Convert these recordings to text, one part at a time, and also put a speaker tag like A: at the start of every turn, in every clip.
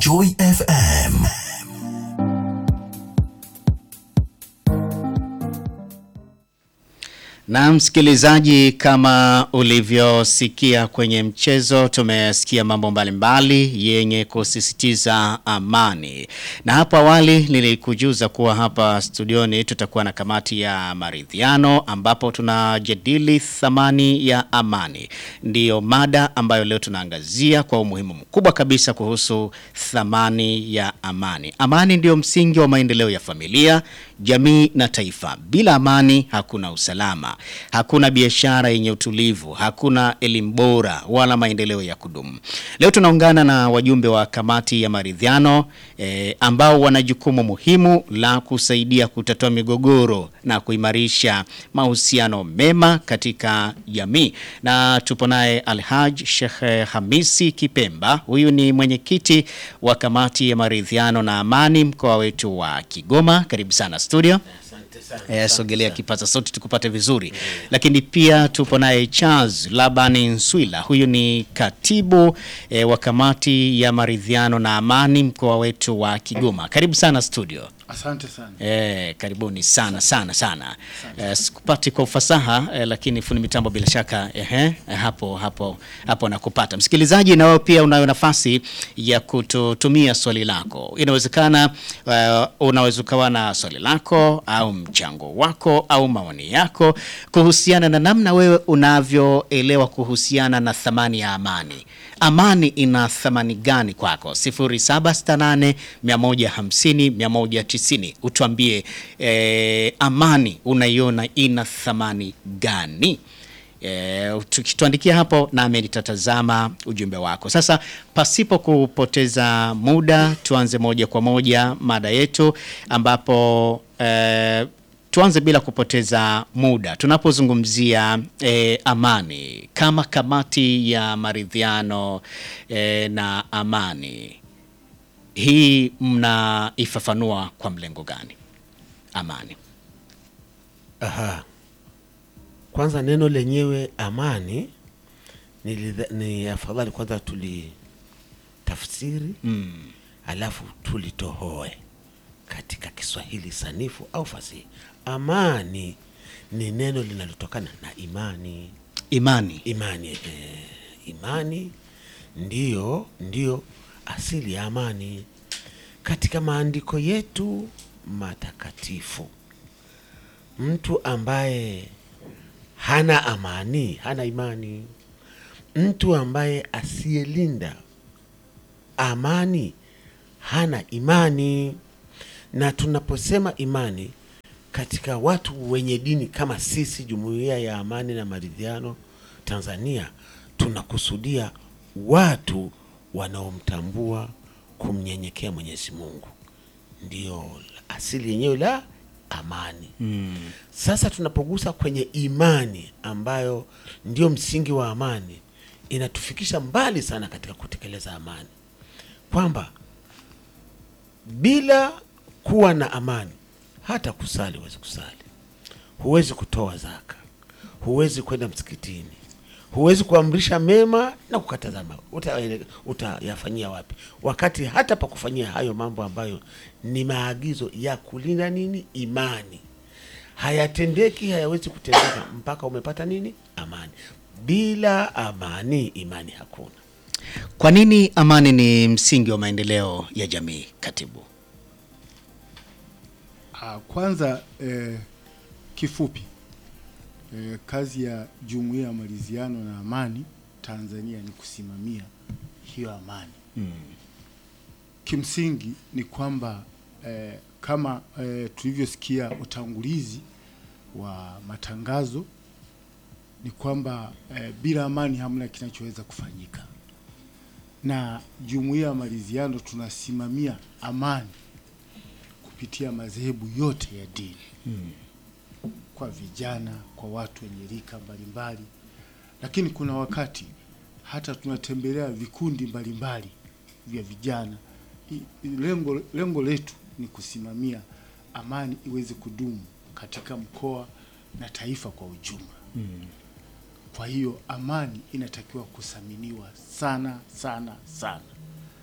A: Joy FM.
B: Na msikilizaji, kama ulivyosikia kwenye mchezo, tumesikia mambo mbalimbali yenye kusisitiza amani. Na hapo awali nilikujuza kuwa hapa studioni tutakuwa na kamati ya maridhiano ambapo tunajadili thamani ya amani. Ndiyo mada ambayo leo tunaangazia kwa umuhimu mkubwa kabisa kuhusu thamani ya amani. Amani ndiyo msingi wa maendeleo ya familia, jamii na taifa. Bila amani hakuna usalama, hakuna biashara yenye utulivu, hakuna elimu bora wala maendeleo ya kudumu. Leo tunaungana na wajumbe wa kamati ya maridhiano eh, ambao wana jukumu muhimu la kusaidia kutatua migogoro na kuimarisha mahusiano mema katika jamii. Na tupo naye Alhaj Sheikh Hamisi Kipemba, huyu ni mwenyekiti wa kamati ya maridhiano na amani mkoa wetu wa Kigoma. Karibu sana studio. Eh, sogelea kipaza sauti tukupate vizuri. Lakini pia tupo naye Charles Labani Nswila, huyu ni katibu eh, wa kamati ya maridhiano na amani mkoa wetu wa Kigoma. Karibu sana studio.
C: Asante sana.
B: Eh, karibuni sana sana sana. Eh, sikupati kwa ufasaha eh, lakini fundi mitambo bila shaka eh, eh, hapo hapo hapo nakupata. Msikilizaji, na wewe pia unayo nafasi ya kututumia swali lako. Inawezekana eh, unaweza ukawa na swali lako au mchango wako au maoni yako kuhusiana na namna wewe unavyoelewa kuhusiana na thamani ya amani. Amani ina thamani gani kwako? 0768 150 190. Utuambie eh, amani unaiona ina thamani gani? E, tukituandikia hapo nami nitatazama ujumbe wako. Sasa pasipo kupoteza muda, tuanze moja kwa moja mada yetu ambapo e, tuanze bila kupoteza muda tunapozungumzia e, amani kama kamati ya maridhiano e, na amani hii mnaifafanua kwa mlengo gani amani?
D: Aha. Kwanza neno lenyewe amani ni, ni afadhali kwanza tulitafsiri
B: Mm.
D: alafu tulitohoe katika Kiswahili sanifu au fasihi. Amani ni neno linalotokana na imani.
B: Imani.
D: Imani, eh, imani ndiyo ndiyo asili ya amani katika maandiko yetu matakatifu. Mtu ambaye hana amani hana imani. Mtu ambaye asiyelinda amani hana imani. Na tunaposema imani katika watu wenye dini kama sisi, Jumuiya ya Amani na Maridhiano Tanzania, tunakusudia watu wanaomtambua kumnyenyekea Mwenyezi Mungu, ndiyo asili yenyewe la amani.
B: Mm.
D: Sasa tunapogusa kwenye imani ambayo ndio msingi wa amani, inatufikisha mbali sana katika kutekeleza amani, kwamba bila kuwa na amani hata kusali huwezi kusali, huwezi kutoa zaka, huwezi kwenda msikitini, huwezi kuamrisha mema na kukataza mema. Uta- Utayafanyia wapi? Wakati hata pa kufanyia hayo mambo ambayo ni maagizo ya kulinda nini, imani, hayatendeki, hayawezi kutendeka mpaka umepata nini, amani. Bila amani, imani hakuna.
B: Kwa nini amani ni msingi wa maendeleo ya jamii, katibu?
C: Ah, Kwanza eh, kifupi eh, kazi ya Jumuiya ya Maridhiano na Amani Tanzania ni kusimamia hiyo amani. Kimsingi ni kwamba eh, kama eh, tulivyosikia utangulizi wa matangazo ni kwamba eh, bila amani hamna kinachoweza kufanyika, na Jumuiya ya Maridhiano tunasimamia amani kupitia madhehebu yote ya dini kwa vijana, kwa watu wenye rika mbalimbali, lakini kuna wakati hata tunatembelea vikundi mbalimbali vya vijana. I- i- Lengo, lengo letu ni kusimamia amani iweze kudumu katika mkoa na taifa kwa ujumla. Kwa hiyo amani inatakiwa kuthaminiwa sana sana sana,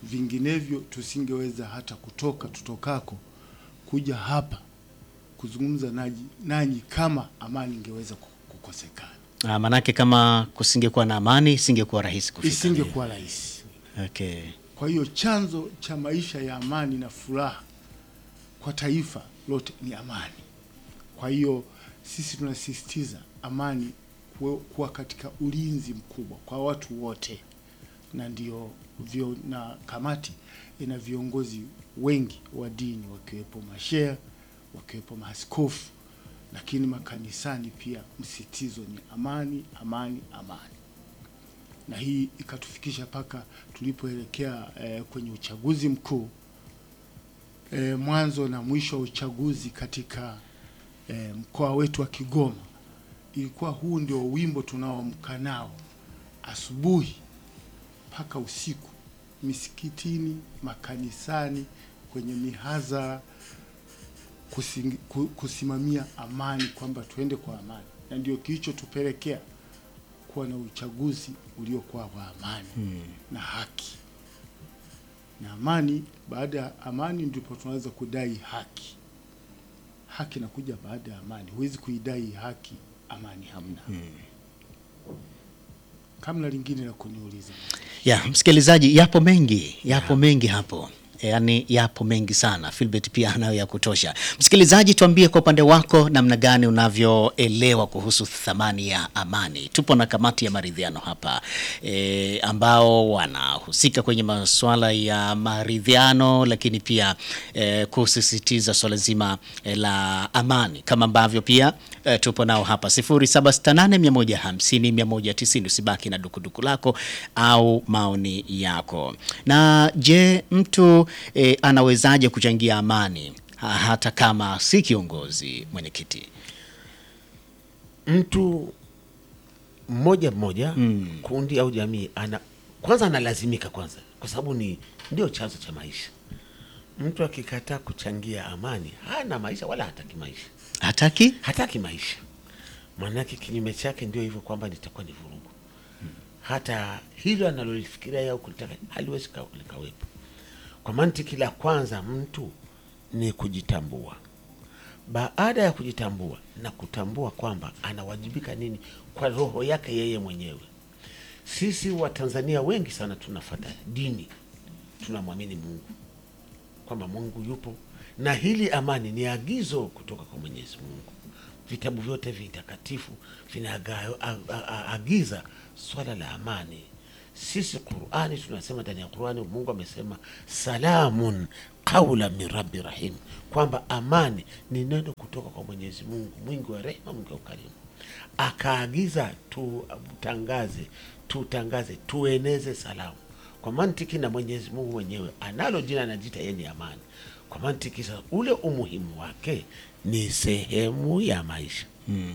C: vinginevyo tusingeweza hata kutoka tutokako kuja hapa kuzungumza nanyi, nanyi kama amani ingeweza ku- kukosekana,
B: Ah, manake kama kusingekuwa na amani isingekuwa rahisi kufika.
C: isingekuwa rahisi.
B: Okay.
C: Kwa hiyo chanzo cha maisha ya amani na furaha kwa taifa lote ni amani. Kwa hiyo sisi tunasisitiza amani kuwe- kuwa katika ulinzi mkubwa kwa watu wote, na ndio vyo, na kamati ina viongozi wengi wa dini wakiwepo masheha, wakiwepo maaskofu, lakini makanisani pia msitizo ni amani, amani, amani na hii ikatufikisha mpaka tulipoelekea eh, kwenye uchaguzi mkuu eh, mwanzo na mwisho wa uchaguzi katika eh, mkoa wetu wa Kigoma, ilikuwa huu ndio wimbo tunaoamka nao asubuhi mpaka usiku, misikitini, makanisani, kwenye mihadhara, kusingi- ku- kusimamia amani, kwamba tuende kwa amani, na ndio kilichotupelekea kuwa na uchaguzi uliokuwa wa amani na haki. Na amani, baada ya amani ndipo tunaweza kudai haki. Haki inakuja baada ya amani. Huwezi kuidai haki amani hamna. Kamna lingine la kuniuliza?
B: Ya, msikilizaji, yapo mengi, yapo mengi hapo. Yaani yapo mengi sana. Philbert pia anayo ya kutosha. Msikilizaji, tuambie kwa upande wako namna gani unavyoelewa kuhusu thamani ya amani. Tupo na kamati ya maridhiano hapa e, ambao wanahusika kwenye masuala ya maridhiano, lakini pia e, kusisitiza swala zima e, la amani kama ambavyo pia e, tupo nao hapa 0768150190. Usibaki na dukuduku lako au maoni yako. Na je, mtu e, anawezaje kuchangia amani ha, hata kama si kiongozi mwenyekiti?
D: mtu mmoja mmoja kundi au jamii ana kwanza analazimika kwanza, kwa sababu ni ndio chanzo cha maisha. Mtu akikataa kuchangia amani hana maisha wala hataki maisha,
B: Hataki?
D: hataki maisha. Maanake kinyume chake ndio hivyo kwamba litakuwa ni vurugu. Hata hilo analolifikiria au kulitaka haliwezi ka- likawepo. Kwa mantiki la kwanza, mtu ni kujitambua. Baada ya kujitambua na kutambua kwamba anawajibika nini kwa roho yake yeye mwenyewe. Sisi Watanzania wengi sana tunafata dini, tunamwamini Mungu kwamba Mungu yupo, na hili amani ni agizo kutoka kwa Mwenyezi Mungu. Vitabu vyote vitakatifu vinaagiza swala la amani. Sisi Qurani tunasema ndani ya Qurani Mungu amesema salamun qaula min rabbi rahim, kwamba amani ni neno kutoka kwa Mwenyezi Mungu mwingi wa rehema, mwingi wa ukarimu. Akaagiza tutangaze, tutangaze, tueneze salamu kwa mantiki, na Mwenyezi Mungu mwenyewe analo jina, anajiita yeye ni amani. Kwa mantiki sasa, ule umuhimu wake ni sehemu ya maisha.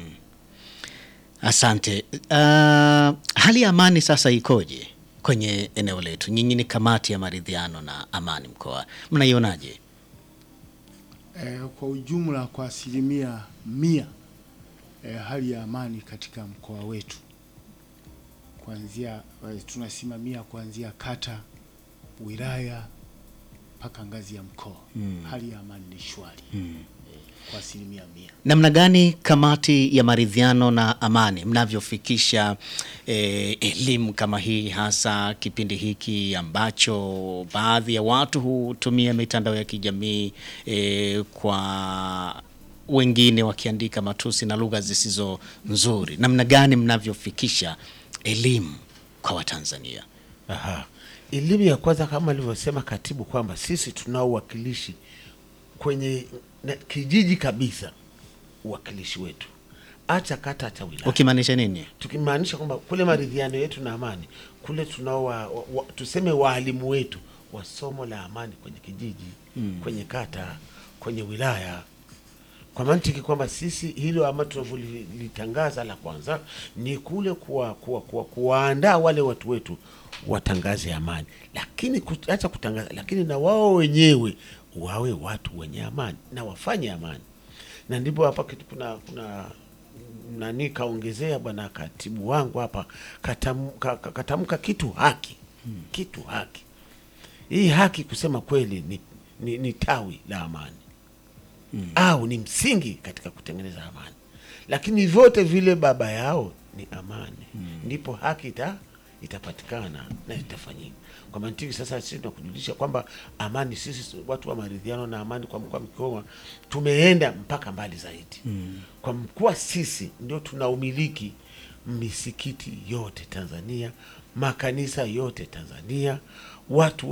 B: Asante. Uh, hali ya amani sasa ikoje kwenye eneo letu? Nyinyi ni kamati ya maridhiano na amani mkoa, mnaionaje?
C: Eh, kwa ujumla kwa asilimia mia eh, hali ya amani katika mkoa wetu kuanzia eh, tunasimamia kuanzia kata, wilaya mpaka ngazi ya mkoa hali ya amani ni shwari eh, kwa asilimia mia.
B: Namna gani kamati ya maridhiano na amani mnavyofikisha eh, elimu kama hii, hasa kipindi hiki ambacho baadhi ya watu hutumia mitandao ya kijamii eh, kwa wengine wakiandika matusi na lugha zisizo nzuri? Namna gani mnavyofikisha elimu kwa Watanzania?
D: Aha. Elimu ya kwanza kama alivyosema katibu kwamba sisi tunao uwakilishi kwenye na, kijiji kabisa, uwakilishi wetu acha kata acha wilaya
B: Ukimaanisha nini?
D: tukimaanisha kwamba kule maridhiano yetu na amani kule tunao wa, wa, wa, tuseme waalimu wetu wa somo la amani kwenye kijiji kwenye kata kwenye wilaya kwa mantiki kwamba sisi hilo ama tunavyolitangaza la kwanza ni kule kuwa, kuwa, kuwa, kuwaandaa wale watu wetu watangaze amani, lakini acha kutangaza, lakini na wao wenyewe wawe watu wenye amani na wafanye amani, na ndipo hapa kitu kuna kuna nani kaongezea bwana katibu wangu hapa katam, ka, ka- katamka kitu haki kitu haki hii haki kusema kweli ni, ni, ni tawi la amani au ni msingi katika kutengeneza amani, lakini vyote vile baba yao ni amani, ndipo haki ita, itapatikana na itafanyika. Kwa mantiki sasa, sisi tunakujulisha kwamba amani, sisi watu wa maridhiano na amani kwa mkoa wa Kigoma tumeenda mpaka mbali zaidi kwa kuwa sisi ndio tunaumiliki misikiti yote Tanzania, makanisa yote Tanzania, watu